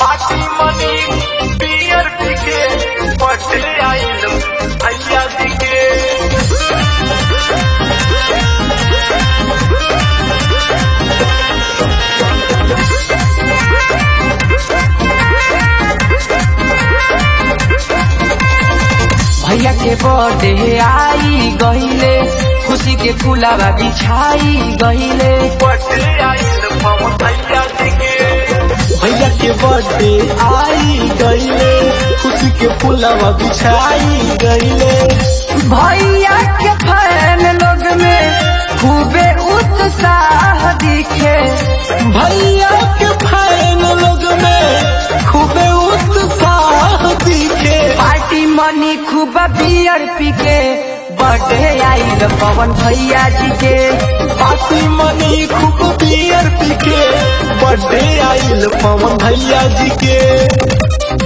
party मनी पियर पिके पटे आइल भैया दिके भैया के बर्थडे आई गहिले खुशी के फुलावा बिछाई गहिले पटे आइल पवन भैया दिके भैया के बर्थडे आई गईले खुशी के फुलवा बिछाई गईले भैया के फैन लोग में खूबे उत्साह दिखे भैया के फैन लोग में खूबे उत्साह दिखे पार्टी मनी खूब बियर पी के बर्थडे आइल पवन भैया जी के पार्टी मनी खूब बियर पी के बर्थडे आइल पवन भैया जी के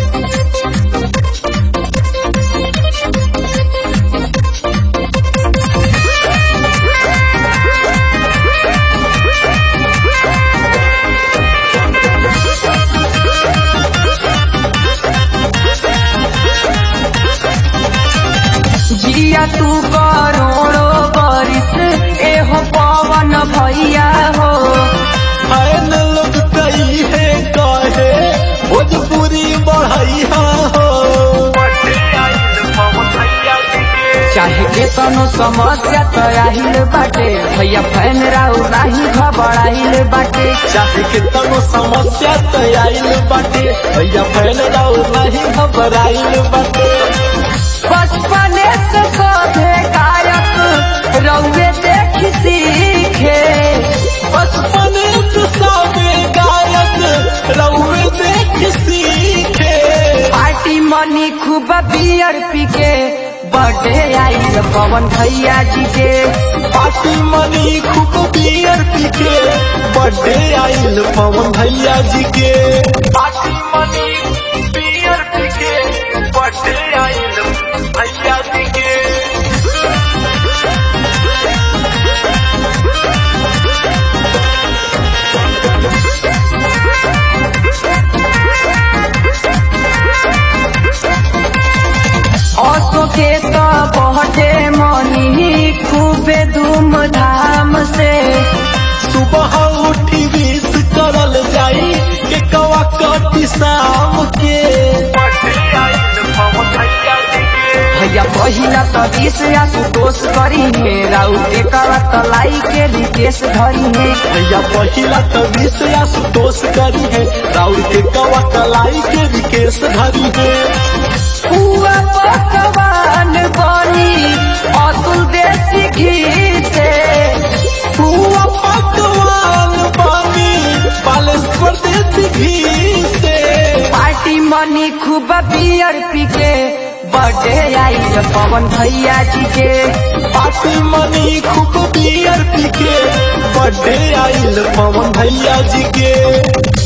जिया तू करोड़ो बरिस एहो पवन भैया हो फैन लोग कई है कहे भोजपुरी बढ़ैया हो पटे आइल पवन भैया दिके चाहे के तनो समस्या तो आहिल बाटे भैया फैन राउ नाही घबराइल बाटे चाहे के तनो समस्या तो आइल बाटे भैया फैन राउ नहीं घबराइल बाटे बचपने से सभे गायक रउए देख सीखे बचपन से सबे गायक रउए देख सीखे पार्टी मनी खूब बियर पी के बर्थडे आइल पवन भैया जी के पार्टी मनी खूब बियर पी के बर्थडे आइल पवन भैया जी के पार्टी मनी पियर पिके पटे आइल भैया दिके ऑटो के तो बर्थडे मनी खूबे धूमधाम से सुबह उठी विश करल जाई के कवा कटी शाम के पटे आइल पवन भैया दिके भैया पहिला तो बीस आशुतोष करी है राउ के करा तो लाई के रिकेश धरी है भैया पहिला तो विश आशुतोष करी है राउर के कवा कलाई के विकेश धरी है हुआ पकवान बनी अतुल देसी घी से हुआ पकवान पानी बालेश्वर देसी घी से पार्टी मनी खूब बियर पी के बर्थडे आइल पवन भैया जी के पार्टी मनी खूब बियर पी के बर्थडे आइल पवन भैया जी के